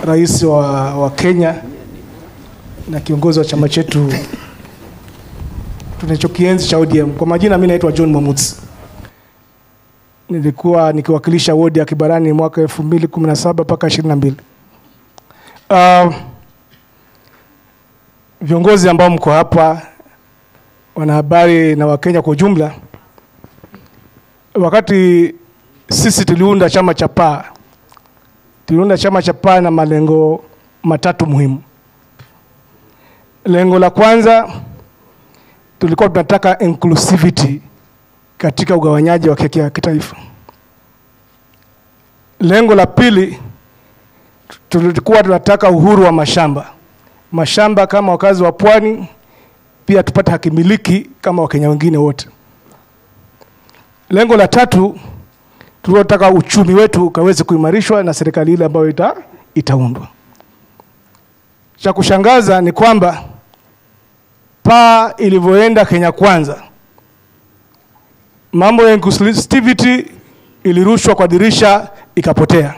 rais wa, wa Kenya na kiongozi wa chama chetu tunachokienzi cha ODM. Kwa majina mimi naitwa John Mamutsi. Nilikuwa nikiwakilisha wodi ya Kibarani mwaka 2017 mpaka 22. Uh, viongozi ambao mko hapa, wanahabari na Wakenya kwa ujumla, wakati sisi tuliunda chama cha PAA, tuliunda chama cha PAA na malengo matatu muhimu. Lengo la kwanza tulikuwa tunataka inclusivity katika ugawanyaji wa keki ya kitaifa. Lengo la pili tulikuwa tunataka uhuru wa mashamba, mashamba kama wakazi wa pwani, pia tupate hakimiliki kama Wakenya wengine wote. Lengo la tatu tulilotaka uchumi wetu ukaweze kuimarishwa na serikali ile ambayo ita, itaundwa. Cha kushangaza ni kwamba PAA ilivyoenda Kenya Kwanza, mambo ya inclusivity ilirushwa kwa dirisha ikapotea.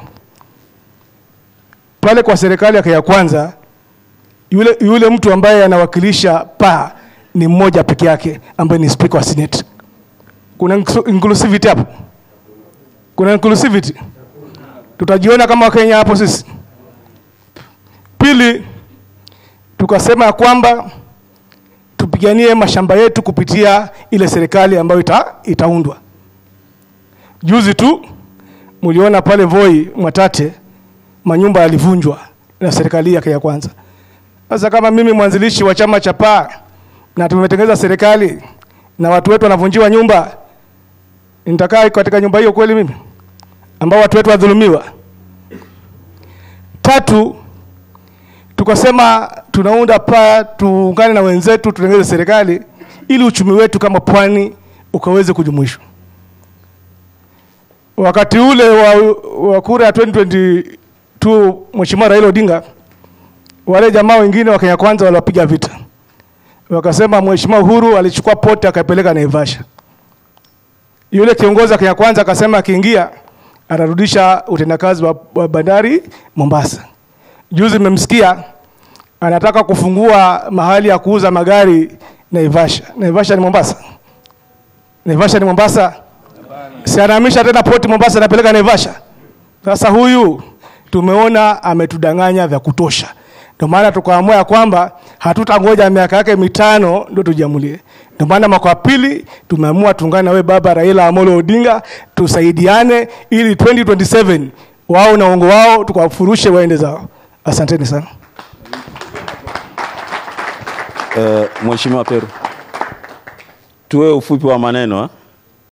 Pale kwa serikali ya Kenya Kwanza, yule, yule mtu ambaye anawakilisha PAA ni mmoja peke yake ambaye ni speaker wa Senate. Kuna inclusivity hapo? Kuna inclusivity? Tutajiona kama Wakenya hapo sisi? Pili, tukasema ya kwamba tupiganie mashamba yetu kupitia ile serikali ambayo ita, itaundwa. Juzi tu mliona pale Voi Mwatate manyumba yalivunjwa na serikali ya Kenya Kwanza. Sasa kama mimi mwanzilishi wa chama cha PAA na tumetengeneza serikali na watu wetu wanavunjiwa nyumba, nitakaa katika nyumba hiyo kweli mimi ambao watu wetu wadhulumiwa? Tatu, tukasema tunaunda PAA tuungane na wenzetu tutengeneze serikali ili uchumi wetu kama pwani ukaweze kujumuishwa. Wakati ule wa, wa kura ya 2022 Mheshimiwa Raila Odinga, wale jamaa wengine wa Kenya Kwanza waliwapiga vita, wakasema Mheshimiwa Uhuru alichukua pote akapeleka Naivasha. Yule kiongozi wa Kenya Kwanza akasema akiingia atarudisha utendakazi wa, wa bandari Mombasa. Juzi mmemsikia anataka kufungua mahali ya kuuza magari Naivasha. Naivasha ni Mombasa? Naivasha ni Mombasa? Si anahamisha tena poti Mombasa anapeleka Naivasha? Sasa huyu tumeona ametudanganya vya kutosha, ndio maana tukaamua ya kwamba hatutangoja miaka yake mitano ndio tujiamulie. Ndio maana mwaka wa pili tumeamua tuungane na wewe baba Raila Amolo Odinga, tusaidiane ili 2027 wao na uongo wao tukawafurushe waende zao. Asanteni sana. Uh, Mheshimiwa Peru, tuwe ufupi wa maneno ha?